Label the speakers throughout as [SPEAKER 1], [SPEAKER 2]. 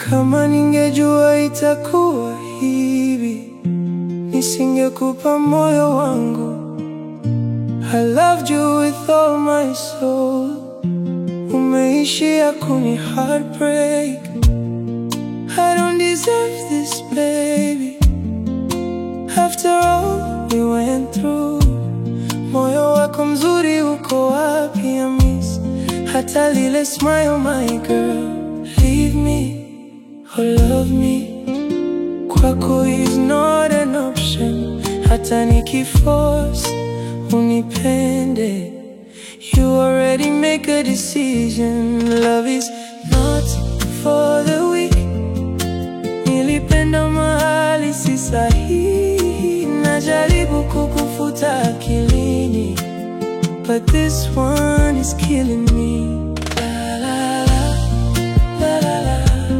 [SPEAKER 1] Kama ningejua itakuwa hivi, nisingekupa moyo wangu. I loved you with all my soul. Umeishia kuni heartbreak. I don't deserve this baby. After all we went through. Moyo wako mzuri uko wapi? I miss hata lile smile, my girl. Leave me or love me. Kwako is not an option. Hata nikiforce unipende. You already make a decision. Love is not for the weak. Nilipenda mahali si sahihi, najaribu kukufuta akilini, but this one is killing me. La, la, la, la, la, la.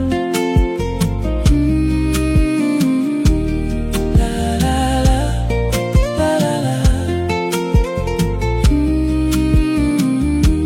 [SPEAKER 1] Mm, la, la, la, la, la, la. Mm.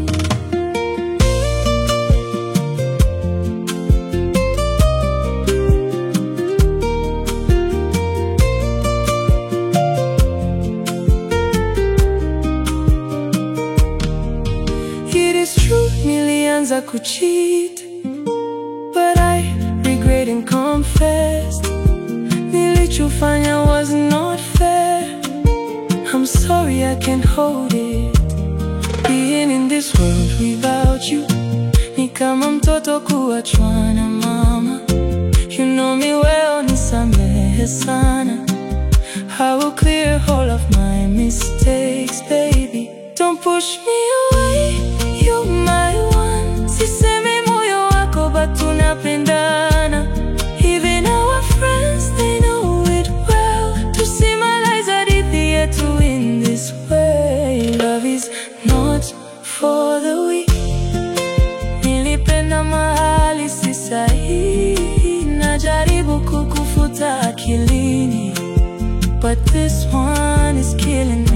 [SPEAKER 1] It is true, nilianza kucheat But I regret and confessed Nilichofanya was not fair I'm sorry I can't hold it Being in this world without you Ni kama mtoto kuachwa na mama You know me well, nisamehe sana I will clear all of my mistakes, baby. Don't push me away, you're my one. Sisemi moyo wako, but tunapendana. Even our friends, they know it well. Tusimalize hadithi yetu in this way. Love is not for the weak. Nilipenda mahali si sahihi, najaribu kukufuta akilini. But this one is killing